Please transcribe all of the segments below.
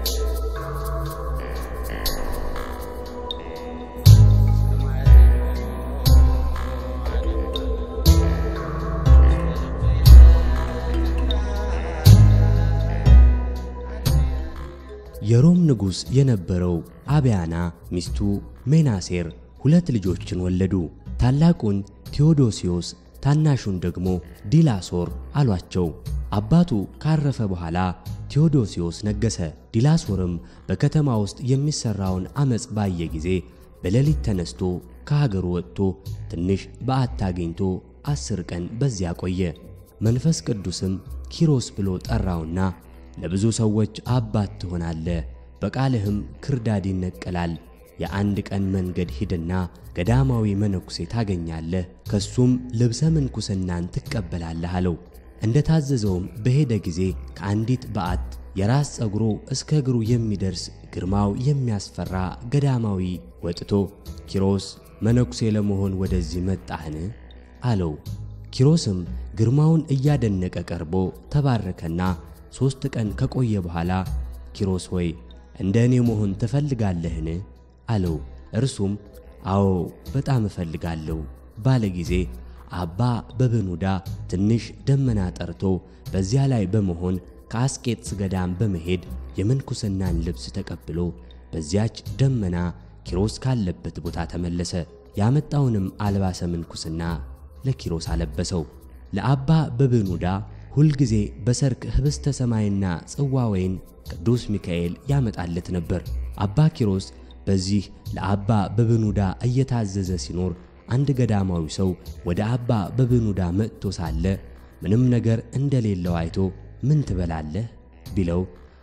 የሮም ንጉሥ የነበረው አብያና ሚስቱ ሜናሴር ሁለት ልጆችን ወለዱ። ታላቁን ቴዎዶሲዮስ ታናሹን ደግሞ ዲላሶር አሏቸው። አባቱ ካረፈ በኋላ ቴዎዶሲዮስ ነገሰ። ዲላሶርም በከተማ ውስጥ የሚሰራውን አመፅ ባየ ጊዜ በሌሊት ተነስቶ ከሀገሩ ወጥቶ ትንሽ በዓት አግኝቶ አስር ቀን በዚያ ቆየ። መንፈስ ቅዱስም ኪሮስ ብሎ ጠራውና ለብዙ ሰዎች አባት ትሆናለህ፣ በቃልህም ክርዳድ ይነቀላል። የአንድ ቀን መንገድ ሂድና ገዳማዊ መነኩሴ ታገኛለህ፣ ከሱም ልብሰ ምንኩስናን ትቀበላለህ አለው። እንደ ታዘዘውም በሄደ ጊዜ ከአንዲት በዓት የራስ ጸጉሩ እስከ እግሩ የሚደርስ ግርማው የሚያስፈራ ገዳማዊ ወጥቶ ኪሮስ መነኩሴ ለመሆን ወደዚህ መጣህን? አለው። ኪሮስም ግርማውን እያደነቀ ቀርቦ ተባረከና ሦስት ቀን ከቆየ በኋላ ኪሮስ ሆይ እንደ እኔ መሆን ትፈልጋለህን? አለው። እርሱም አዎ በጣም እፈልጋለሁ ባለ ጊዜ አባ በብኑዳ ትንሽ ደመና ጠርቶ በዚያ ላይ በመሆን ከአስቄጥስ ገዳም በመሄድ የምንኩስናን ልብስ ተቀብሎ በዚያች ደመና ኪሮስ ካለበት ቦታ ተመለሰ። ያመጣውንም አልባሰ ምንኩስና ለኪሮስ አለበሰው። ለአባ በብኑዳ ሁልጊዜ በሰርክ ኅብስተ ሰማይና ጽዋ ወይን ቅዱስ ሚካኤል ያመጣለት ነበር። አባ ኪሮስ በዚህ ለአባ በብኑዳ እየታዘዘ ሲኖር አንድ ገዳማዊ ሰው ወደ አባ በብኑዳ መጥቶ ሳለ ምንም ነገር እንደሌለው አይቶ ምን ትበላለህ ቢለው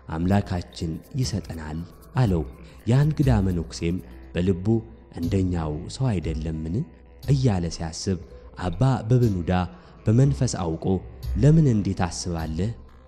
አምላካችን ይሰጠናል አለው። ያ እንግዳ መነኩሴም በልቡ እንደኛው ሰው አይደለምን እያለ ሲያስብ አባ በብኑዳ በመንፈስ አውቆ ለምን እንዴት አስባለህ?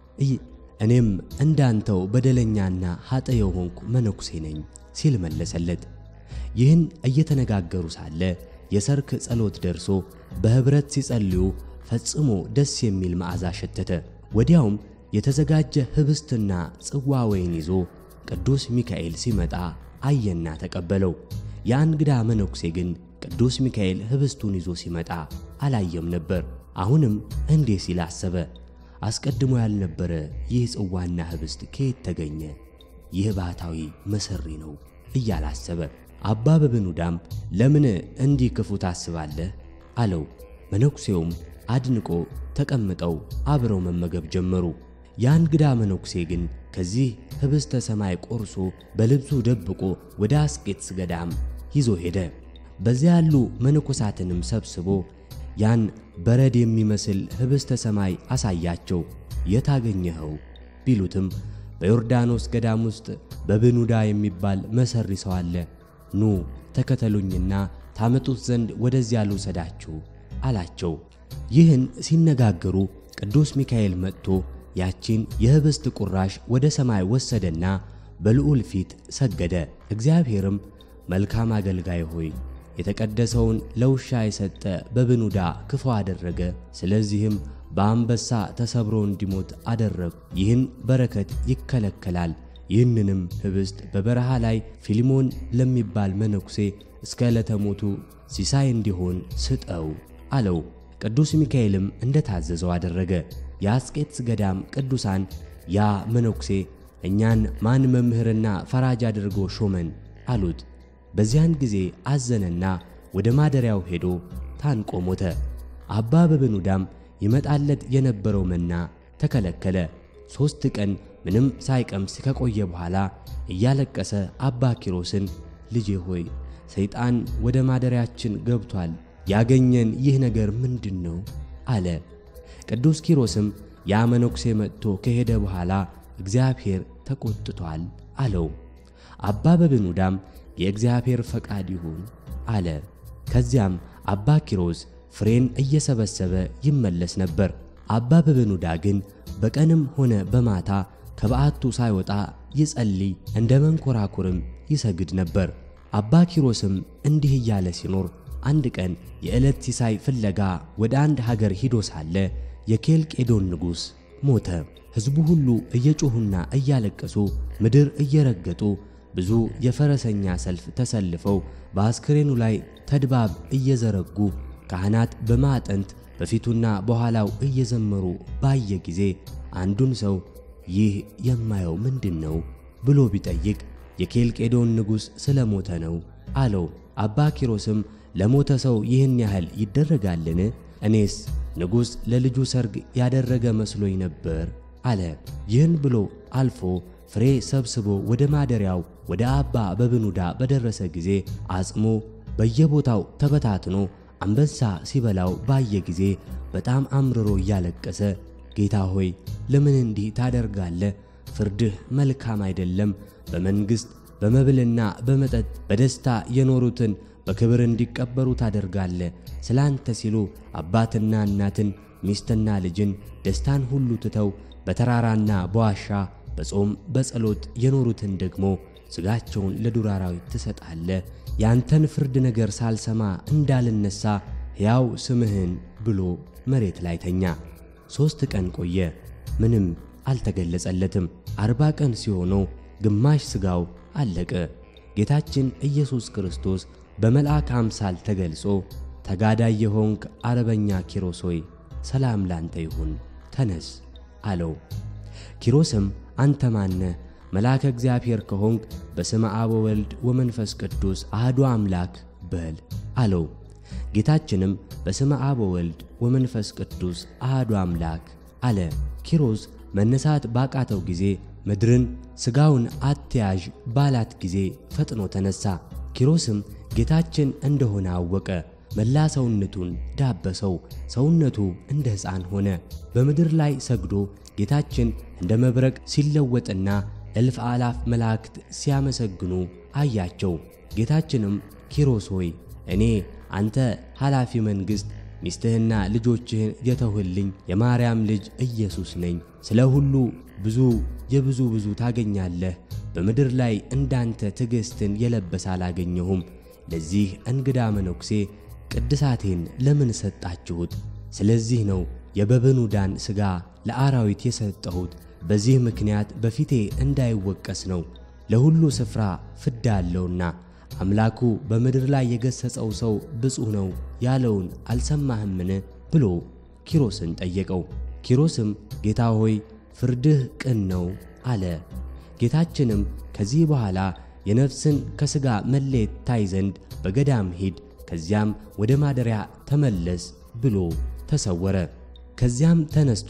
እኔም እንዳንተው በደለኛና ኃጠ የሆንኩ መነኩሴ ነኝ ሲል መለሰለት። ይህን እየተነጋገሩ ሳለ የሰርክ ጸሎት ደርሶ በኅብረት ሲጸልዩ ፈጽሞ ደስ የሚል መዓዛ ሸተተ። ወዲያውም የተዘጋጀ ኅብስትና ጽዋ ወይን ይዞ ቅዱስ ሚካኤል ሲመጣ አየና ተቀበለው። ያ እንግዳ መነኩሴ ግን ቅዱስ ሚካኤል ኅብስቱን ይዞ ሲመጣ አላየም ነበር። አሁንም እንዲህ ሲል አሰበ፣ አስቀድሞ ያልነበረ ይህ ጽዋና ኅብስት ከየት ተገኘ? ይህ ባህታዊ መሰሪ ነው እያለ አሰበ። አባ በብኑዳም ለምን እንዲህ ክፉ ታስባለህ? አለው። መነኩሴውም አድንቆ ተቀምጠው አብረው መመገብ ጀመሩ። ያ እንግዳ መነኩሴ ግን ከዚህ ኅብስተ ሰማይ ቆርሶ በልብሱ ደብቆ ወደ አስቄጥስ ገዳም ይዞ ሄደ። በዚያ ያሉ መነኮሳትንም ሰብስቦ ያን በረድ የሚመስል ኅብስተ ሰማይ አሳያቸው። የት አገኘኸው ቢሉትም በዮርዳኖስ ገዳም ውስጥ በብኑዳ የሚባል መሰሪ ሰው አለ። ኑ ተከተሉኝና ታመጡት ዘንድ ወደዚያ ልውሰዳችሁ አላቸው። ይህን ሲነጋገሩ ቅዱስ ሚካኤል መጥቶ ያቺን የኅብስት ቁራሽ ወደ ሰማይ ወሰደና በልዑል ፊት ሰገደ። እግዚአብሔርም መልካም አገልጋይ ሆይ የተቀደሰውን ለውሻ የሰጠ በብኑዳ ክፉ አደረገ፣ ስለዚህም በአንበሳ ተሰብሮ እንዲሞት አደረግ። ይህን በረከት ይከለከላል። ይህንንም ኅብስት በበረሃ ላይ ፊሊሞን ለሚባል መነኩሴ እስከ ዕለተ ሞቱ ሲሳይ እንዲሆን ስጠው አለው። ቅዱስ ሚካኤልም እንደ ታዘዘው አደረገ። የአስቄጥስ ገዳም ቅዱሳን ያ መነኩሴ እኛን ማን መምህርና ፈራጅ አድርጎ ሾመን አሉት። በዚያን ጊዜ አዘነና ወደ ማደሪያው ሄዶ ታንቆ ሞተ። አባ በብኑዳም ይመጣለት የነበረው መና ተከለከለ። ሦስት ቀን ምንም ሳይቀምስ ከቆየ በኋላ እያለቀሰ አባ ኪሮስን ልጄ ሆይ ሰይጣን ወደ ማደሪያችን ገብቷል፣ ያገኘን ይህ ነገር ምንድን ነው? አለ። ቅዱስ ኪሮስም ያ መነኩሴ መጥቶ ከሄደ በኋላ እግዚአብሔር ተቆጥቷል አለው። አባ በብኑዳም የእግዚአብሔር ፈቃድ ይሁን አለ። ከዚያም አባ ኪሮስ ፍሬን እየሰበሰበ ይመለስ ነበር። አባ በብኑዳ ግን በቀንም ሆነ በማታ ከበዓቱ ሳይወጣ ይጸልይ፣ እንደ መንኮራኩርም ይሰግድ ነበር። አባ ኪሮስም እንዲህ እያለ ሲኖር አንድ ቀን የዕለት ሲሳይ ፍለጋ ወደ አንድ ሀገር ሂዶ ሳለ የኬልቄዶን ንጉሥ ሞተ። ሕዝቡ ሁሉ እየጮኹና እያለቀሱ ምድር እየረገጡ ብዙ የፈረሰኛ ሰልፍ ተሰልፈው በአስክሬኑ ላይ ተድባብ እየዘረጉ ካህናት በማዕጠንት በፊቱና በኋላው እየዘመሩ ባየ ጊዜ አንዱን ሰው ይህ የማየው ምንድን ነው ብሎ ቢጠይቅ የኬልቄዶን ንጉሥ ስለ ሞተ ነው አለው። አባ ኪሮስም ለሞተ ሰው ይህን ያህል ይደረጋልን? እኔስ ንጉሥ ለልጁ ሰርግ ያደረገ መስሎኝ ነበር አለ። ይህን ብሎ አልፎ ፍሬ ሰብስቦ ወደ ማደሪያው ወደ አባ በብኑዳ በደረሰ ጊዜ አጽሙ በየቦታው ተበታትኖ አንበሳ ሲበላው ባየ ጊዜ በጣም አምርሮ እያለቀሰ ጌታ ሆይ ለምን እንዲህ ታደርጋለህ? ፍርድህ መልካም አይደለም። በመንግሥት በመብልና በመጠጥ በደስታ የኖሩትን በክብር እንዲቀበሩ ታደርጋለህ። ስለ አንተ ሲሉ አባትና እናትን ሚስትና ልጅን ደስታን ሁሉ ትተው በተራራና በዋሻ በጾም በጸሎት የኖሩትን ደግሞ ሥጋቸውን ለዱር አራዊት ትሰጣለህ። ያንተን ፍርድ ነገር ሳልሰማ እንዳልነሳ ሕያው ስምህን ብሎ መሬት ላይ ተኛ። ሦስት ቀን ቆየ፣ ምንም አልተገለጸለትም። አርባ ቀን ሲሆነው ግማሽ ሥጋው አለቀ። ጌታችን ኢየሱስ ክርስቶስ በመልአክ አምሳል ተገልጾ ተጋዳይ የሆንክ አረበኛ ኪሮስ ሆይ ሰላም ላንተ ይሁን፣ ተነስ አለው። ኪሮስም አንተ ማነ? መልአከ እግዚአብሔር ከሆንክ በስመ አብ ወወልድ ወመንፈስ ቅዱስ አህዱ አምላክ በል አለው። ጌታችንም በስመ አብ ወወልድ ወመንፈስ ቅዱስ አህዱ አምላክ አለ። ኪሮስ መነሳት ባቃተው ጊዜ ምድርን ሥጋውን አትያዥ ባላት ጊዜ ፈጥኖ ተነሳ። ኪሮስም ጌታችን እንደሆነ አወቀ። መላ ሰውነቱን ዳበሰው። ሰውነቱ እንደ ሕፃን ሆነ። በምድር ላይ ሰግዶ ጌታችን እንደ መብረቅ ሲለወጥና እልፍ አላፍ መላእክት ሲያመሰግኑ አያቸው። ጌታችንም ኪሮስ ሆይ እኔ አንተ ኃላፊ መንግሥት ሚስትህና ልጆችህን የተውህልኝ የማርያም ልጅ ኢየሱስ ነኝ። ስለ ሁሉ ብዙ የብዙ ብዙ ታገኛለህ። በምድር ላይ እንዳንተ ትዕግሥትን የለበሰ አላገኘሁም። ለዚህ እንግዳ መነኩሴ ቅድሳቴን ለምን ሰጣችሁት? ስለዚህ ነው የበብኑዳን ሥጋ ለአራዊት የሰጠሁት። በዚህ ምክንያት በፊቴ እንዳይወቀስ ነው። ለሁሉ ስፍራ ፍዳ አለውና አምላኩ በምድር ላይ የገሠጸው ሰው ብፁዕ ነው ያለውን አልሰማህምን? ብሎ ኪሮስን ጠየቀው። ኪሮስም ጌታ ሆይ ፍርድህ ቅን ነው አለ። ጌታችንም ከዚህ በኋላ የነፍስን ከሥጋ መለየት ታይ ዘንድ በገዳም ሂድ፣ ከዚያም ወደ ማደሪያ ተመለስ ብሎ ተሰወረ። ከዚያም ተነስቶ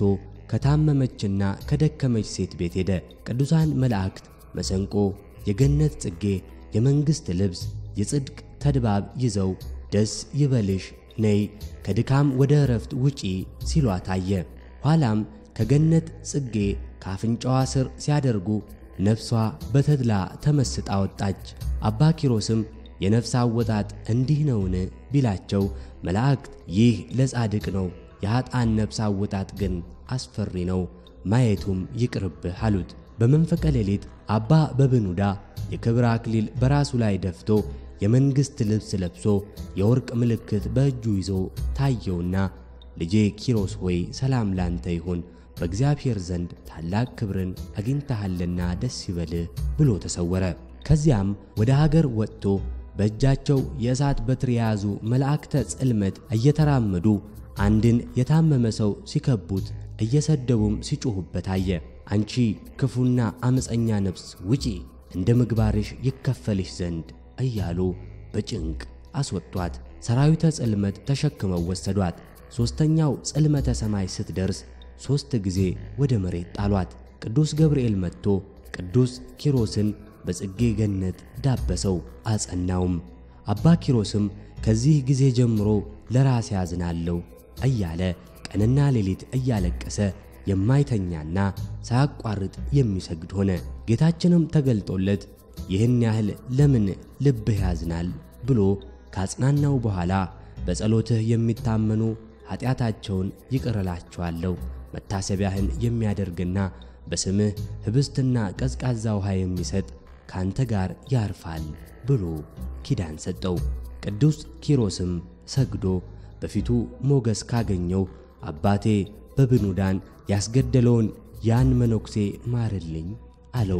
ከታመመችና ከደከመች ሴት ቤት ሄደ። ቅዱሳን መላእክት መሰንቆ፣ የገነት ጽጌ፣ የመንግሥት ልብስ፣ የጽድቅ ተድባብ ይዘው ደስ ይበልሽ ነይ ከድካም ወደ ዕረፍት ውጪ ሲሏት አየ። ኋላም ከገነት ጽጌ ከአፍንጫዋ ስር ሲያደርጉ ነፍሷ በተድላ ተመስጣ ወጣች። አባ ኪሮስም የነፍስ አወጣጥ እንዲህ ነውን ቢላቸው መላእክት ይህ ለጻድቅ ነው፣ የኀጣን ነፍስ አወጣጥ ግን አስፈሪ ነው፣ ማየቱም ይቅርብህ አሉት። በመንፈቀ ሌሊት አባ በብኑዳ የክብር አክሊል በራሱ ላይ ደፍቶ የመንግሥት ልብስ ለብሶ የወርቅ ምልክት በእጁ ይዞ ታየውና ልጄ ኪሮስ ሆይ ሰላም ላንተ ይሁን፣ በእግዚአብሔር ዘንድ ታላቅ ክብርን አግኝተሃልና ደስ ይበልህ ብሎ ተሰወረ። ከዚያም ወደ ሀገር ወጥቶ በእጃቸው የእሳት በትር የያዙ መላእክተ ጽልመት እየተራመዱ አንድን የታመመ ሰው ሲከቡት እየሰደቡም ሲጮኹበት አየ። አንቺ ክፉና አመፀኛ ነፍስ ውጪ፣ እንደ ምግባርሽ ይከፈልሽ ዘንድ እያሉ በጭንቅ አስወጧት። ሰራዊተ ጽልመት ተሸክመው ወሰዷት። ሦስተኛው ጽልመተ ሰማይ ስትደርስ ሦስት ጊዜ ወደ መሬት ጣሏት። ቅዱስ ገብርኤል መጥቶ ቅዱስ ኪሮስን በጽጌ ገነት ዳበሰው አጸናውም። አባ ኪሮስም ከዚህ ጊዜ ጀምሮ ለራሴ ያዝናለሁ እያለ ቀንና ሌሊት እያለቀሰ የማይተኛና ሳያቋርጥ የሚሰግድ ሆነ። ጌታችንም ተገልጦለት ይህን ያህል ለምን ልብህ ያዝናል ብሎ ካጽናናው በኋላ በጸሎትህ የሚታመኑ ኃጢአታቸውን ይቅር እላቸዋለሁ፣ መታሰቢያህን የሚያደርግና በስምህ ኅብስትና ቀዝቃዛ ውሃ የሚሰጥ ካንተ ጋር ያርፋል ብሎ ኪዳን ሰጠው። ቅዱስ ኪሮስም ሰግዶ በፊቱ ሞገስ ካገኘው አባቴ በብኑዳን ያስገደለውን ያን መነኩሴ ማርልኝ አለው።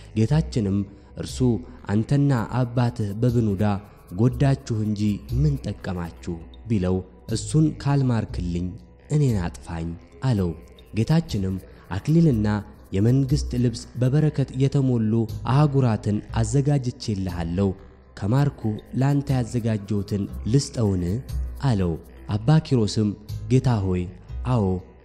ጌታችንም እርሱ አንተና አባትህ በብኑዳ ጎዳችሁ እንጂ ምን ጠቀማችሁ ቢለው እሱን ካልማርክልኝ እኔን አጥፋኝ አለው። ጌታችንም አክሊልና የመንግሥት ልብስ በበረከት የተሞሉ አህጉራትን አዘጋጅቼልሃለሁ ከማርኩ ላንተ ያዘጋጀሁትን ልስጠውን አለው። አባ ኪሮስም ጌታ ሆይ አዎ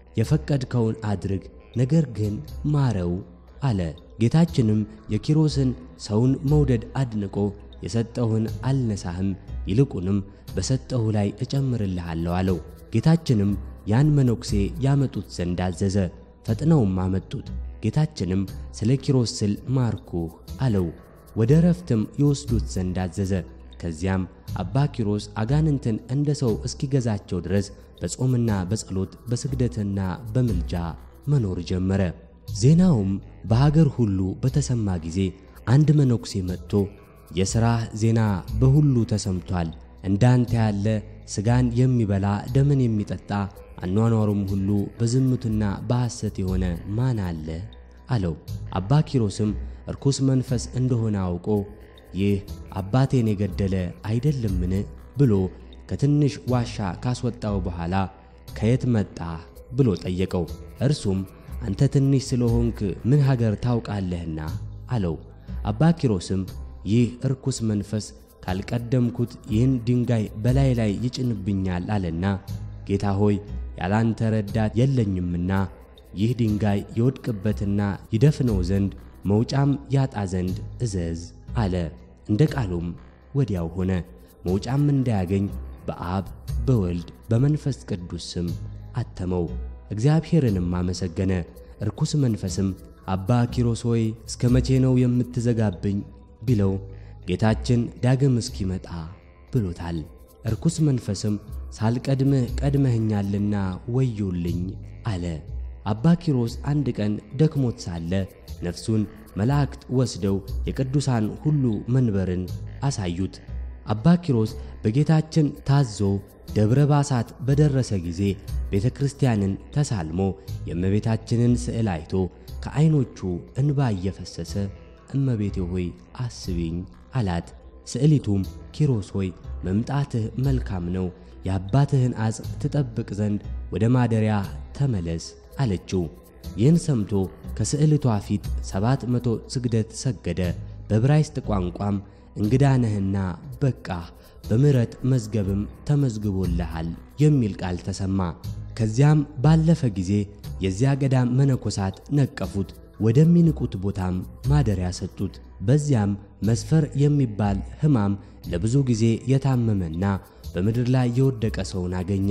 የፈቀድከውን አድርግ፣ ነገር ግን ማረው አለ። ጌታችንም የኪሮስን ሰውን መውደድ አድንቆ የሰጠሁህን አልነሳህም፣ ይልቁንም በሰጠሁ ላይ እጨምርልሃለሁ አለው። ጌታችንም ያን መነኩሴ ያመጡት ዘንድ አዘዘ። ፈጥነውም አመጡት። ጌታችንም ስለ ኪሮስ ስል ማርኩህ አለው። ወደ ረፍትም ይወስዱት ዘንድ አዘዘ። ከዚያም አባ ኪሮስ አጋንንትን እንደ ሰው እስኪገዛቸው ድረስ በጾምና በጸሎት በስግደትና በምልጃ መኖር ጀመረ። ዜናውም በሀገር ሁሉ በተሰማ ጊዜ አንድ መነኩሴ መጥቶ የሥራህ ዜና በሁሉ ተሰምቷል፣ እንዳንተ ያለ ሥጋን የሚበላ ደምን የሚጠጣ አኗኗሩም ሁሉ በዝሙትና በሐሰት የሆነ ማን አለ? አለው። አባ ኪሮስም እርኩስ መንፈስ እንደሆነ አውቆ ይህ አባቴን የገደለ አይደለምን? ብሎ ከትንሽ ዋሻ ካስወጣው በኋላ ከየት መጣ ብሎ ጠየቀው። እርሱም አንተ ትንሽ ስለሆንክ ምን ሀገር ታውቃለህና አለው። አባ ኪሮስም ይህ እርኩስ መንፈስ ካልቀደምኩት ይህን ድንጋይ በላይ ላይ ይጭንብኛል አለና ጌታ ሆይ ያላንተ ረዳት የለኝምና ይህ ድንጋይ ይወድቅበትና ይደፍነው ዘንድ መውጫም ያጣ ዘንድ እዘዝ አለ። እንደ ቃሉም ወዲያው ሆነ። መውጫም እንዳያገኝ በአብ በወልድ በመንፈስ ቅዱስ ስም አተመው። እግዚአብሔርንም አመሰገነ። እርኩስ መንፈስም አባ ኪሮስ ሆይ እስከ መቼ ነው የምትዘጋብኝ? ቢለው ጌታችን ዳግም እስኪመጣ ብሎታል። እርኩስ መንፈስም ሳልቀድምህ ቀድመህኛልና ወዮልኝ አለ። አባ ኪሮስ አንድ ቀን ደክሞት ሳለ ነፍሱን መላእክት ወስደው የቅዱሳን ሁሉ መንበርን አሳዩት። አባ ኪሮስ በጌታችን ታዞ ደብረ ባሳት በደረሰ ጊዜ ቤተ ክርስቲያንን ተሳልሞ የእመቤታችንን ስዕል አይቶ ከዐይኖቹ እንባ እየፈሰሰ እመቤቴ ሆይ አስቢኝ አላት። ስዕሊቱም ኪሮስ ሆይ መምጣትህ መልካም ነው፣ የአባትህን አጽም ትጠብቅ ዘንድ ወደ ማደሪያ ተመለስ አለችው። ይህን ሰምቶ ከስዕልቷ ፊት ሰባት መቶ ስግደት ሰገደ። በዕብራይስጥ ቋንቋም እንግዳ ነህና በቃህ፣ በምሕረት መዝገብም ተመዝግቦልሃል የሚል ቃል ተሰማ። ከዚያም ባለፈ ጊዜ የዚያ ገዳም መነኮሳት ነቀፉት፣ ወደሚንቁት ቦታም ማደሪያ ሰጡት። በዚያም መስፈር የሚባል ሕማም ለብዙ ጊዜ የታመመና በምድር ላይ የወደቀ ሰውን አገኘ።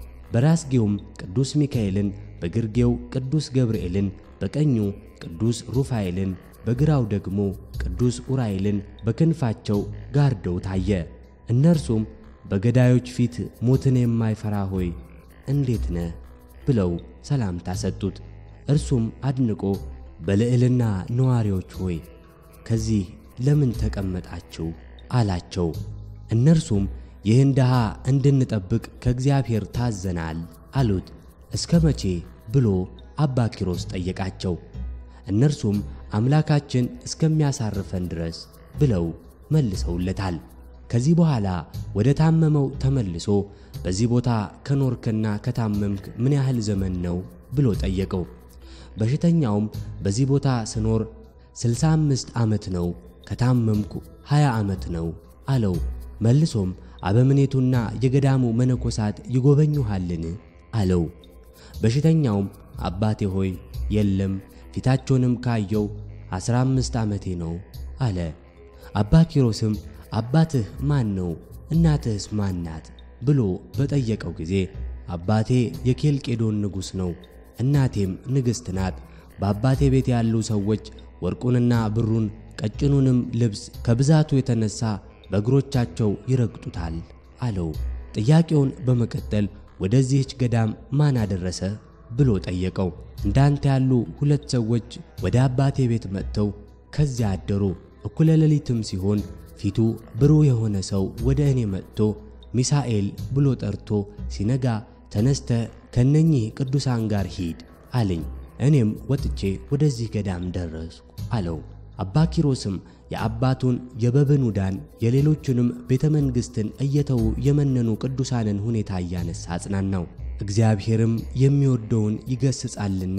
በራስጌውም ቅዱስ ሚካኤልን በግርጌው ቅዱስ ገብርኤልን በቀኙ ቅዱስ ሩፋኤልን በግራው ደግሞ ቅዱስ ኡራኤልን በክንፋቸው ጋርደው ታየ። እነርሱም በገዳዮች ፊት ሞትን የማይፈራ ሆይ እንዴት ነህ ብለው ሰላምታ ሰጡት። እርሱም አድንቆ በልዕልና ነዋሪዎች ሆይ ከዚህ ለምን ተቀመጣችሁ አላቸው። እነርሱም ይህን ድሃ እንድንጠብቅ ከእግዚአብሔር ታዘናል አሉት። እስከ መቼ ብሎ አባ ኪሮስ ጠየቃቸው። እነርሱም አምላካችን እስከሚያሳርፈን ድረስ ብለው መልሰውለታል። ከዚህ በኋላ ወደ ታመመው ተመልሶ በዚህ ቦታ ከኖርክና ከታመምክ ምን ያህል ዘመን ነው ብሎ ጠየቀው። በሽተኛውም በዚህ ቦታ ስኖር ስልሳ አምስት ዓመት ነው፣ ከታመምኩ ሀያ ዓመት ነው አለው። መልሶም አበምኔቱና የገዳሙ መነኮሳት ይጎበኙሃልን አለው። በሽተኛውም አባቴ ሆይ የለም፣ ፊታቸውንም ካየው ዐሥራ አምስት ዓመቴ ነው አለ። አባ ኪሮስም አባትህ ማን ነው? እናትህስ ማን ናት? ብሎ በጠየቀው ጊዜ አባቴ የኬልቄዶን ንጉሥ ነው፣ እናቴም ንግሥት ናት። በአባቴ ቤት ያሉ ሰዎች ወርቁንና ብሩን ቀጭኑንም ልብስ ከብዛቱ የተነሣ በእግሮቻቸው ይረግጡታል አለው። ጥያቄውን በመቀጠል ወደዚህች ገዳም ማን አደረሰ ብሎ ጠየቀው። እንዳንተ ያሉ ሁለት ሰዎች ወደ አባቴ ቤት መጥተው ከዚያ አደሩ። እኩለ ሌሊትም ሲሆን ፊቱ ብሩህ የሆነ ሰው ወደ እኔ መጥቶ ሚሳኤል ብሎ ጠርቶ ሲነጋ ተነስተ ከነኚህ ቅዱሳን ጋር ሂድ አለኝ። እኔም ወጥቼ ወደዚህ ገዳም ደረስኩ አለው። አባ ኪሮስም የአባቱን የበብኑዳን የሌሎቹንም ቤተ መንግሥትን እየተዉ የመነኑ ቅዱሳንን ሁኔታ እያነሳ አጽናናው። እግዚአብሔርም የሚወደውን ይገስጻልና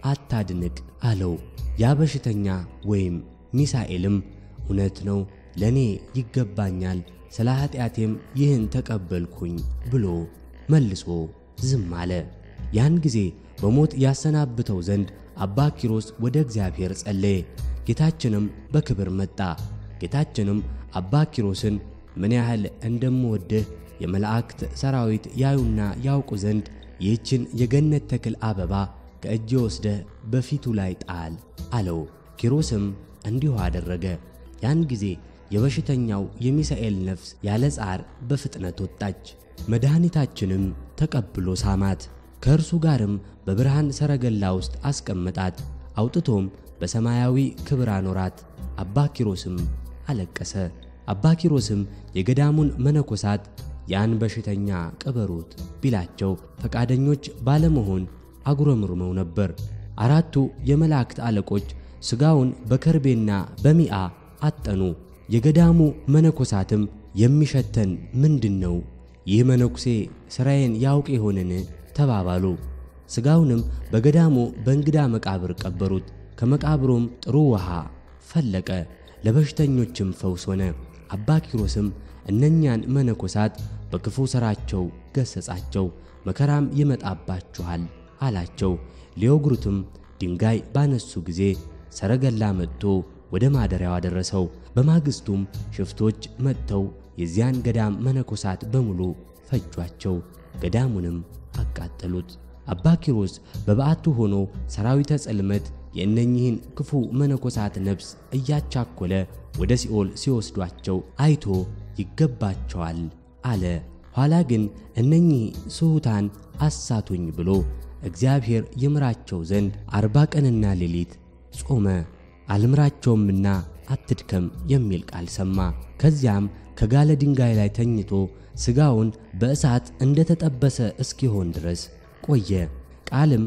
አታድንቅ አለው። ያ በሽተኛ ወይም ሚሳኤልም እውነት ነው፣ ለእኔ ይገባኛል፣ ስለ ኀጢአቴም ይህን ተቀበልኩኝ ብሎ መልሶ ዝም አለ። ያን ጊዜ በሞት ያሰናብተው ዘንድ አባ ኪሮስ ወደ እግዚአብሔር ጸለየ። ጌታችንም በክብር መጣ። ጌታችንም አባ ኪሮስን ምን ያህል እንደምወድህ የመላእክት ሰራዊት ያዩና ያውቁ ዘንድ ይህችን የገነት ተክል አበባ ከእጅ ወስደህ በፊቱ ላይ ጣል አለው። ኪሮስም እንዲሁ አደረገ። ያን ጊዜ የበሽተኛው የሚሳኤል ነፍስ ያለ ጻር በፍጥነት ወጣች። መድኃኒታችንም ተቀብሎ ሳማት። ከእርሱ ጋርም በብርሃን ሰረገላ ውስጥ አስቀመጣት። አውጥቶም በሰማያዊ ክብር አኖራት። አባ ኪሮስም አለቀሰ። አባ ኪሮስም የገዳሙን መነኮሳት ያን በሽተኛ ቅበሩት ቢላቸው ፈቃደኞች ባለመሆን አጉረምርመው ነበር። አራቱ የመላእክት አለቆች ሥጋውን በከርቤና በሚአ አጠኑ። የገዳሙ መነኮሳትም የሚሸተን ምንድን ነው? ይህ መነኩሴ ሥራዬን ያውቅ ይሆንን? ተባባሉ። ሥጋውንም በገዳሙ በእንግዳ መቃብር ቀበሩት። ከመቃብሩም ጥሩ ውሃ ፈለቀ፣ ለበሽተኞችም ፈውስ ሆነ። አባ ኪሮስም እነኛን መነኮሳት በክፉ ሥራቸው ገሠጻቸው። መከራም ይመጣባችኋል አላቸው። ሊወግሩትም ድንጋይ ባነሱ ጊዜ ሰረገላ መጥቶ ወደ ማደሪያው አደረሰው። በማግስቱም ሽፍቶች መጥተው የዚያን ገዳም መነኮሳት በሙሉ ፈጇቸው፣ ገዳሙንም አቃጠሉት። አባ ኪሮስ በበዓቱ ሆኖ ሰራዊተ ጽልመት የእነኚህን ክፉ መነኮሳት ነፍስ እያቻኮለ ወደ ሲኦል ሲወስዷቸው አይቶ ይገባቸዋል አለ። ኋላ ግን እነኚህ ስሑታን አሳቱኝ ብሎ እግዚአብሔር ይምራቸው ዘንድ አርባ ቀንና ሌሊት ጾመ። አልምራቸውምና አትድከም የሚል ቃል ሰማ። ከዚያም ከጋለ ድንጋይ ላይ ተኝቶ ሥጋውን በእሳት እንደተጠበሰ እስኪሆን ድረስ ቆየ። ቃልም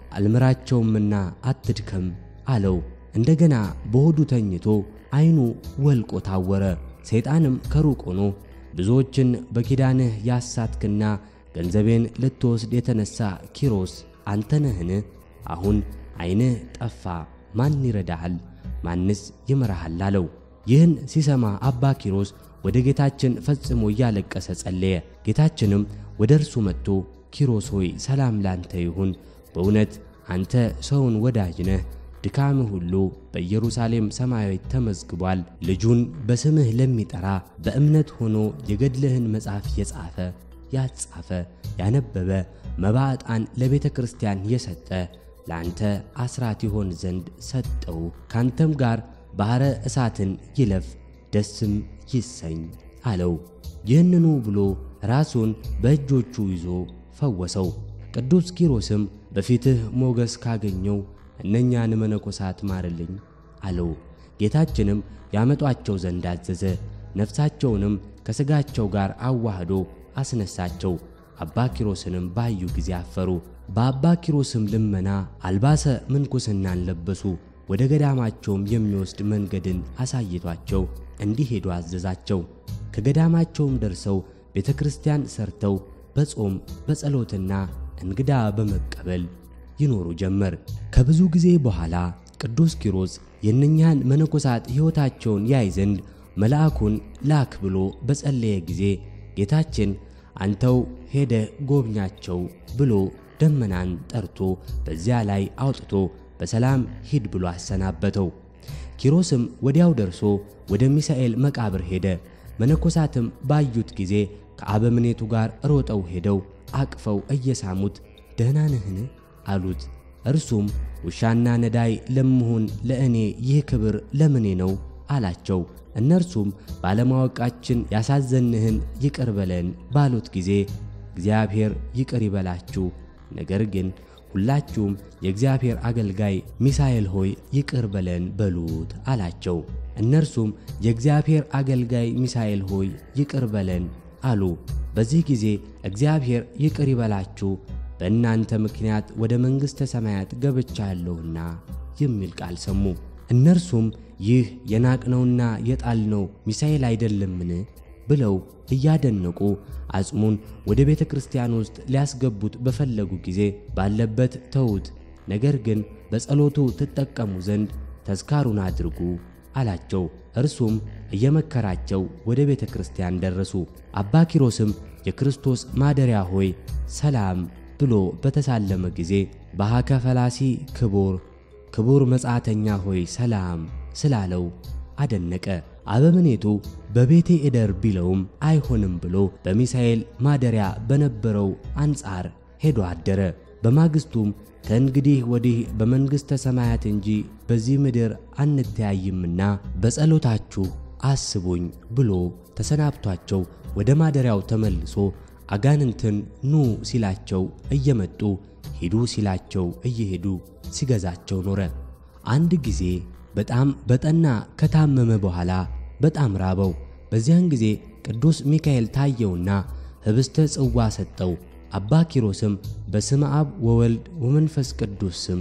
አልምራቸውምና አትድከም አለው። እንደገና በሆዱ ተኝቶ ዓይኑ ወልቆ ታወረ። ሰይጣንም ከሩቅ ሆኖ ብዙዎችን በኪዳንህ ያሳትክና ገንዘቤን ልትወስድ የተነሣ ኪሮስ አንተ ነህን? አሁን ዓይንህ ጠፋ፣ ማን ይረዳሃል? ማንስ ይምራሃል? አለው። ይህን ሲሰማ አባ ኪሮስ ወደ ጌታችን ፈጽሞ እያለቀሰ ጸለየ። ጌታችንም ወደ እርሱ መጥቶ ኪሮስ ሆይ ሰላም ላንተ ይሁን፣ በእውነት አንተ ሰውን ወዳጅ ነህ። ድካምህ ሁሉ በኢየሩሳሌም ሰማያዊት ተመዝግቧል። ልጁን በስምህ ለሚጠራ በእምነት ሆኖ የገድልህን መጽሐፍ የጻፈ ያጻፈ ያነበበ መባ ዕጣን ለቤተ ክርስቲያን የሰጠ ለአንተ አስራት ይሆን ዘንድ ሰጠው። ካንተም ጋር ባሕረ እሳትን ይለፍ ደስም ይሰኝ አለው። ይህንኑ ብሎ ራሱን በእጆቹ ይዞ ፈወሰው። ቅዱስ ኪሮስም በፊትህ ሞገስ ካገኘው እነኛን መነኮሳት ማርልኝ አለው። ጌታችንም ያመጧቸው ዘንድ አዘዘ። ነፍሳቸውንም ከሥጋቸው ጋር አዋህዶ አስነሳቸው። አባ ኪሮስንም ባዩ ጊዜ አፈሩ። በአባ ኪሮስም ልመና አልባሰ ምንኩስናን ለበሱ። ወደ ገዳማቸውም የሚወስድ መንገድን አሳይቷቸው እንዲሄዱ አዘዛቸው። ከገዳማቸውም ደርሰው ቤተ ክርስቲያን ሰርተው በጾም በጸሎትና እንግዳ በመቀበል ይኖሩ ጀመር። ከብዙ ጊዜ በኋላ ቅዱስ ኪሮስ የእነኛን መነኮሳት ሕይወታቸውን ያይ ዘንድ መልአኩን ላክ ብሎ በጸለየ ጊዜ ጌታችን አንተው ሄደ ጎብኛቸው ብሎ ደመናን ጠርቶ በዚያ ላይ አውጥቶ በሰላም ሂድ ብሎ አሰናበተው። ኪሮስም ወዲያው ደርሶ ወደ ሚሳኤል መቃብር ሄደ። መነኮሳትም ባዩት ጊዜ ከአበምኔቱ ጋር ሮጠው ሄደው አቅፈው እየሳሙት ደህና ነህን አሉት። እርሱም ውሻና ነዳይ ለምሆን ለእኔ ይህ ክብር ለምኔ ነው አላቸው። እነርሱም ባለማወቃችን ያሳዘንህን ይቅር በለን ባሉት ጊዜ እግዚአብሔር ይቅር ይበላችሁ፣ ነገር ግን ሁላችሁም የእግዚአብሔር አገልጋይ ሚሳኤል ሆይ ይቅር በለን በሉት አላቸው። እነርሱም የእግዚአብሔር አገልጋይ ሚሳኤል ሆይ ይቅር በለን አሉ። በዚህ ጊዜ እግዚአብሔር ይቅር ይበላችሁ በእናንተ ምክንያት ወደ መንግሥተ ሰማያት ገብቻለሁና የሚል ቃል ሰሙ። እነርሱም ይህ የናቅነውና የጣልነው ሚሳኤል አይደለምን ብለው እያደነቁ አጽሙን ወደ ቤተ ክርስቲያን ውስጥ ሊያስገቡት በፈለጉ ጊዜ ባለበት ተዉት፣ ነገር ግን በጸሎቱ ትጠቀሙ ዘንድ ተዝካሩን አድርጉ አላቸው። እርሱም እየመከራቸው ወደ ቤተ ክርስቲያን ደረሱ። አባ ኪሮስም የክርስቶስ ማደሪያ ሆይ ሰላም ብሎ በተሳለመ ጊዜ በሃከ ፈላሲ ክቡር ክቡር መጻተኛ ሆይ ሰላም ስላለው አደነቀ። አበምኔቱ በቤቴ እደር ቢለውም አይሆንም ብሎ በሚሳኤል ማደሪያ በነበረው አንጻር ሄዶ አደረ። በማግስቱም ከእንግዲህ ወዲህ በመንግሥተ ሰማያት እንጂ በዚህ ምድር አንተያይምና በጸሎታችሁ አስቡኝ ብሎ ተሰናብቷቸው ወደ ማደሪያው ተመልሶ አጋንንትን ኑ ሲላቸው እየመጡ ሂዱ ሲላቸው እየሄዱ ሲገዛቸው ኖረ። አንድ ጊዜ በጣም በጠና ከታመመ በኋላ በጣም ራበው። በዚያን ጊዜ ቅዱስ ሚካኤል ታየውና ኅብስተ ጽዋ ሰጠው። አባ ኪሮስም በስመ አብ ወወልድ ወመንፈስ ቅዱስ ስም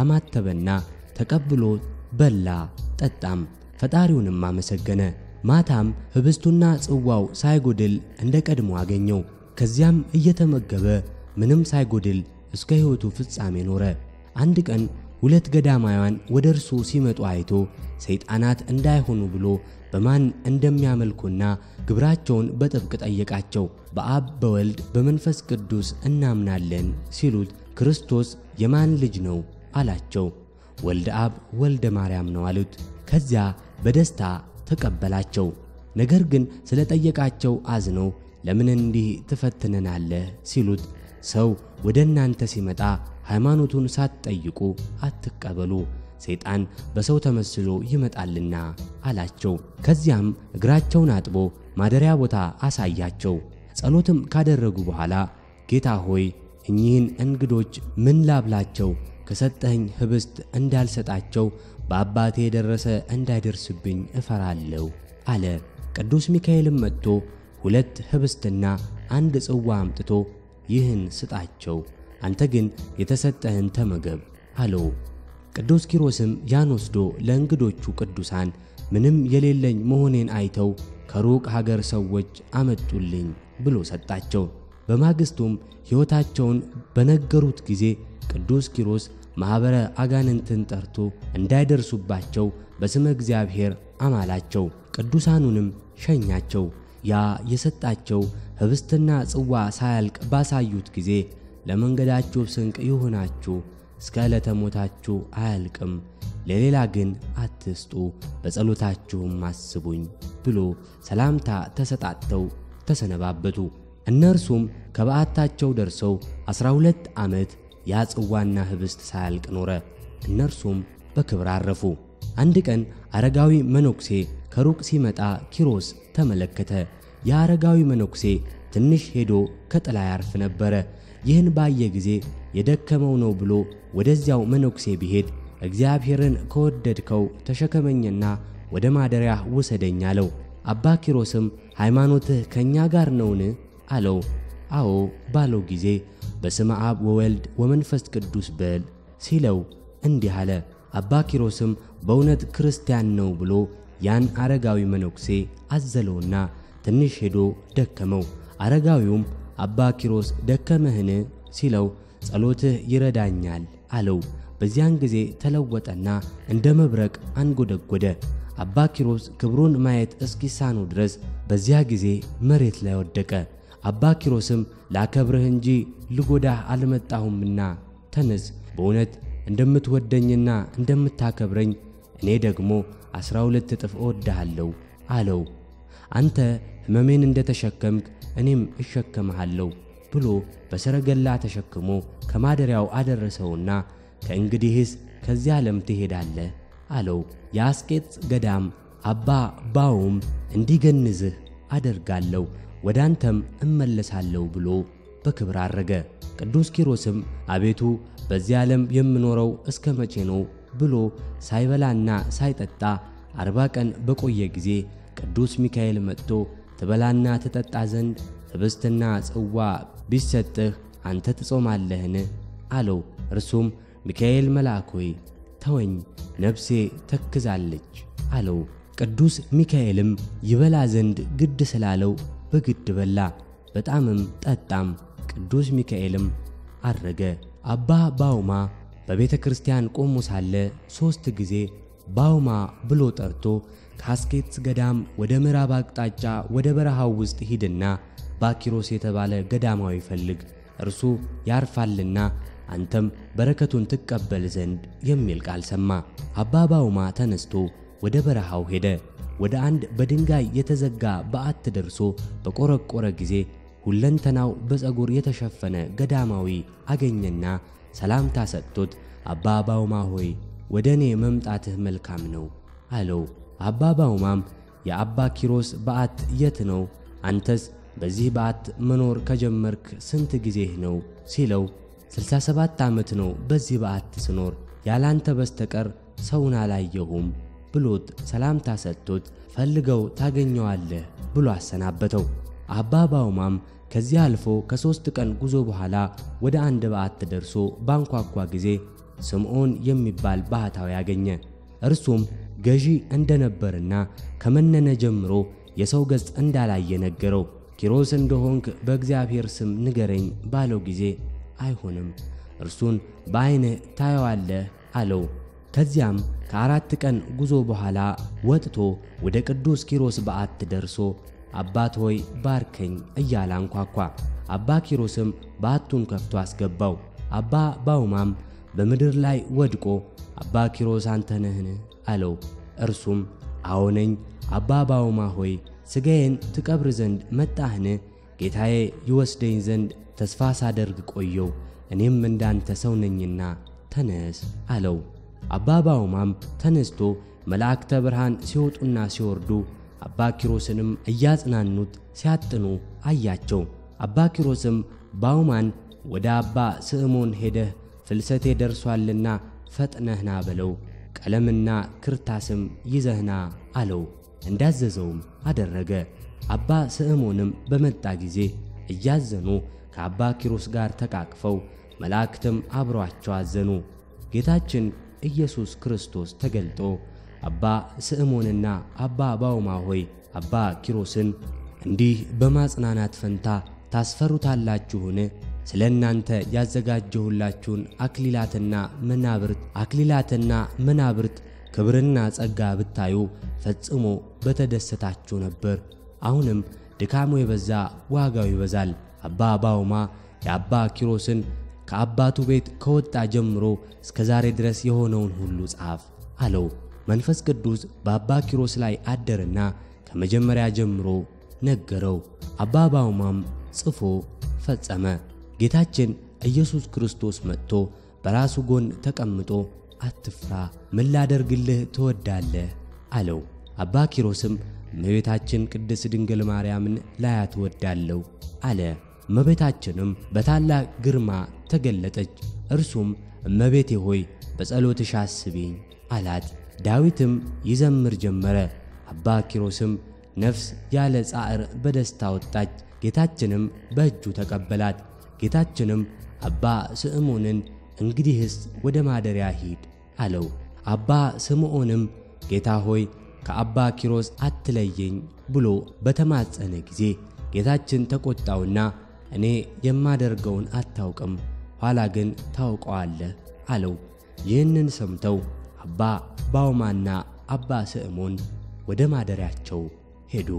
አማተበና ተቀብሎ በላ ጠጣም፣ ፈጣሪውንም አመሰገነ። ማታም ኅብስቱና ጽዋው ሳይጎድል እንደ ቀድሞ አገኘው። ከዚያም እየተመገበ ምንም ሳይጎድል እስከ ሕይወቱ ፍጻሜ ኖረ። አንድ ቀን ሁለት ገዳማውያን ወደ እርሱ ሲመጡ አይቶ ሰይጣናት እንዳይሆኑ ብሎ በማን እንደሚያመልኩና ግብራቸውን በጥብቅ ጠየቃቸው። በአብ በወልድ በመንፈስ ቅዱስ እናምናለን ሲሉት ክርስቶስ የማን ልጅ ነው አላቸው። ወልደ አብ ወልደ ማርያም ነው አሉት። ከዚያ በደስታ ተቀበላቸው። ነገር ግን ስለ ጠየቃቸው አዝነው ለምን እንዲህ ትፈትነናለህ ሲሉት ሰው ወደ እናንተ ሲመጣ ሃይማኖቱን ሳትጠይቁ አትቀበሉ፣ ሰይጣን በሰው ተመስሎ ይመጣልና አላቸው። ከዚያም እግራቸውን አጥቦ ማደሪያ ቦታ አሳያቸው። ጸሎትም ካደረጉ በኋላ ጌታ ሆይ እኚህን እንግዶች ምን ላብላቸው? ከሰጠኸኝ ኅብስት እንዳልሰጣቸው በአባቴ የደረሰ እንዳይደርስብኝ እፈራለሁ አለ። ቅዱስ ሚካኤልም መጥቶ ሁለት ኅብስትና አንድ ጽዋ አምጥቶ ይህን ስጣቸው፣ አንተ ግን የተሰጠህን ተመገብ አለው። ቅዱስ ኪሮስም ያን ወስዶ ለእንግዶቹ ቅዱሳን ምንም የሌለኝ መሆኔን አይተው ከሩቅ ሀገር ሰዎች አመጡልኝ ብሎ ሰጣቸው። በማግስቱም ሕይወታቸውን በነገሩት ጊዜ ቅዱስ ኪሮስ ማኅበረ አጋንንትን ጠርቶ እንዳይደርሱባቸው በስመ እግዚአብሔር አማላቸው። ቅዱሳኑንም ሸኛቸው። ያ የሰጣቸው ኅብስትና ጽዋ ሳያልቅ ባሳዩት ጊዜ ለመንገዳችሁ ስንቅ ይሁናችሁ፣ እስከ ዕለተ ሞታችሁ አያልቅም፣ ለሌላ ግን አትስጡ፣ በጸሎታችሁም አስቡኝ ብሎ ሰላምታ ተሰጣጥተው ተሰነባበቱ። እነርሱም ከበዓታቸው ደርሰው ዐሥራ ሁለት ዓመት ያ ጽዋና ኅብስት ሳያልቅ ኖረ። እነርሱም በክብር አረፉ። አንድ ቀን አረጋዊ መነኩሴ ከሩቅ ሲመጣ ኪሮስ ተመለከተ። የአረጋዊ መነኩሴ ትንሽ ሄዶ ከጥላ ያርፍ ነበረ። ይህን ባየ ጊዜ የደከመው ነው ብሎ ወደዚያው መነኩሴ ቢሄድ እግዚአብሔርን ከወደድከው ተሸከመኝና ወደ ማደሪያህ ውሰደኝ አለው። አባ ኪሮስም ሃይማኖትህ ከእኛ ጋር ነውን? አለው። አዎ ባለው ጊዜ በስመ አብ ወወልድ ወመንፈስ ቅዱስ በል ሲለው እንዲህ አለ። አባ ኪሮስም በእውነት ክርስቲያን ነው ብሎ ያን አረጋዊ መነኩሴ አዘለውና ትንሽ ሄዶ ደከመው። አረጋዊውም አባ ኪሮስ ደከመህን? ሲለው ጸሎትህ ይረዳኛል አለው። በዚያን ጊዜ ተለወጠና እንደ መብረቅ አንጎደጎደ። አባ ኪሮስ ክብሩን ማየት እስኪሳኑ ድረስ በዚያ ጊዜ መሬት ላይ ወደቀ። አባ ኪሮስም ላከብርህ እንጂ ልጎዳህ አልመጣሁምና ተነስ፣ በእውነት እንደምትወደኝና እንደምታከብረኝ እኔ ደግሞ ዐሥራ ሁለት እጥፍ እወድሃለሁ አለው። አንተ ሕመሜን እንደ ተሸከምክ እኔም እሸከምሃለሁ ብሎ በሰረገላ ተሸክሞ ከማደሪያው አደረሰውና ከእንግዲህስ ከዚህ ዓለም ትሄዳለህ አለው። የአስቄጥስ ገዳም አባ ባውም እንዲገንዝህ አደርጋለሁ ወደ አንተም እመለሳለሁ ብሎ በክብር አረገ። ቅዱስ ኪሮስም አቤቱ በዚህ ዓለም የምኖረው እስከ መቼ ነው ብሎ ሳይበላና ሳይጠጣ አርባ ቀን በቆየ ጊዜ ቅዱስ ሚካኤል መጥቶ ትበላና ትጠጣ ዘንድ ኅብስትና ጽዋ ቢሰጥህ አንተ ትጾማለህን? አለው። እርሱም ሚካኤል መልአክ ሆይ ተወኝ፣ ነፍሴ ተክዛለች አለው። ቅዱስ ሚካኤልም ይበላ ዘንድ ግድ ስላለው በግድ በላ፣ በጣምም ጠጣም። ቅዱስ ሚካኤልም አረገ። አባ ባውማ በቤተ ክርስቲያን ቆሞ ሳለ ሦስት ጊዜ ባውማ ብሎ ጠርቶ ከአስኬትስ ገዳም ወደ ምዕራብ አቅጣጫ ወደ በረሃው ውስጥ ሂድና ባኪሮስ የተባለ ገዳማዊ ፈልግ፣ እርሱ ያርፋልና አንተም በረከቱን ትቀበል ዘንድ የሚል ቃል ሰማ። አባ ባውማ ተነስቶ ወደ በረሃው ሄደ። ወደ አንድ በድንጋይ የተዘጋ በዓት ደርሶ በቆረቆረ ጊዜ ሁለንተናው በፀጉር የተሸፈነ ገዳማዊ አገኘና ሰላምታ ሰጥቶት አባ ባውማ ሆይ ወደ እኔ መምጣትህ መልካም ነው አለው። አባ ባውማም የአባ ኪሮስ በዓት የት ነው? አንተስ በዚህ በዓት መኖር ከጀመርክ ስንት ጊዜህ ነው? ሲለው 67 ዓመት ነው በዚህ በዓት ስኖር ያላንተ በስተቀር ሰውን አላየሁም ብሎት ሰላምታ ሰጥቶት ፈልገው ታገኘዋለህ ብሎ አሰናበተው። አባ ባውማም ከዚህ አልፎ ከሦስት ቀን ጉዞ በኋላ ወደ አንድ በዓት ደርሶ ባንኳኳ ጊዜ ስምዖን የሚባል ባህታዊ አገኘ። እርሱም ገዢ እንደነበርና ከመነነ ጀምሮ የሰው ገጽ እንዳላየ ነገረው። ኪሮስ እንደሆንክ በእግዚአብሔር ስም ንገረኝ ባለው ጊዜ አይሆንም፣ እርሱን በዐይንህ ታየዋለህ አለው። ከዚያም ከአራት ቀን ጉዞ በኋላ ወጥቶ ወደ ቅዱስ ኪሮስ በዓት ደርሶ አባት ሆይ ባርከኝ እያለ አንኳኳ። አባ ኪሮስም በዓቱን ከፍቶ አስገባው። አባ ባውማም በምድር ላይ ወድቆ አባ ኪሮስ አንተ ነህን? አለው። እርሱም አዎ ነኝ። አባ ባውማ ሆይ ሥጋዬን ትቀብር ዘንድ መጣህን? ጌታዬ ይወስደኝ ዘንድ ተስፋ ሳደርግ ቆየው፣ እኔም እንዳንተ ሰው ነኝና ተነስ አለው። አባ ባውማም ተነስቶ መላእክተ ብርሃን ሲወጡና ሲወርዱ አባ ኪሮስንም እያጽናኑት ሲያጥኑ አያቸው። አባ ኪሮስም ባውማን ወደ አባ ስዕሞን ሄደህ ፍልሰቴ ደርሷልና ፈጥነህና በለው፣ ቀለምና ክርታስም ይዘህና አለው። እንዳዘዘውም አደረገ። አባ ስዕሞንም በመጣ ጊዜ እያዘኑ ከአባ ኪሮስ ጋር ተቃቅፈው መላእክትም አብረዋቸው አዘኑ። ጌታችን ኢየሱስ ክርስቶስ ተገልጦ አባ ስዕሞንና አባ ባውማ ሆይ አባ ኪሮስን እንዲህ በማጽናናት ፈንታ ታስፈሩታላችሁን? ስለ እናንተ ያዘጋጀሁላችሁን አክሊላትና መናብርት አክሊላትና መናብርት ክብርና ጸጋ ብታዩ ፈጽሞ በተደሰታችሁ ነበር። አሁንም ድካሙ የበዛ ዋጋው ይበዛል። አባ ባውማ የአባ ኪሮስን ከአባቱ ቤት ከወጣ ጀምሮ እስከ ዛሬ ድረስ የሆነውን ሁሉ ጻፍ አለው። መንፈስ ቅዱስ በአባ ኪሮስ ላይ አደረና ከመጀመሪያ ጀምሮ ነገረው። አባ ባውማም ጽፎ ፈጸመ። ጌታችን ኢየሱስ ክርስቶስ መጥቶ በራሱ ጎን ተቀምጦ አትፍራ፣ ምን ላደርግልህ ትወዳለህ? አለው። አባ ኪሮስም እመቤታችን ቅድስት ድንግል ማርያምን ላያት እወዳለሁ አለ። እመቤታችንም በታላቅ ግርማ ተገለጠች። እርሱም እመቤቴ ሆይ በጸሎትሽ አስቢኝ አላት። ዳዊትም ይዘምር ጀመረ። አባ ኪሮስም ነፍስ ያለ ጻዕር በደስታ ወጣች። ጌታችንም በእጁ ተቀበላት። ጌታችንም አባ ስምዖንን እንግዲህስ ወደ ማደሪያ ሂድ አለው። አባ ስምዖንም ጌታ ሆይ ከአባ ኪሮስ አትለየኝ ብሎ በተማጸነ ጊዜ ጌታችን ተቆጣውና እኔ የማደርገውን አታውቅም፣ ኋላ ግን ታውቀዋለህ አለው። ይህንን ሰምተው አባ ባውማና አባ ስምዖን ወደ ማደሪያቸው ሄዱ።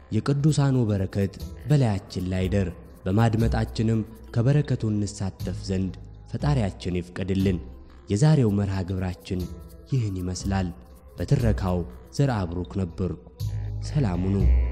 የቅዱሳኑ በረከት በላያችን ላይ ደር። በማድመጣችንም ከበረከቱ እንሳተፍ ዘንድ ፈጣሪያችን ይፍቀድልን። የዛሬው መርሃ ግብራችን ይህን ይመስላል። በትረካው ዘርአ ብሩክ ነበርኩ። ሰላም ሁኑ።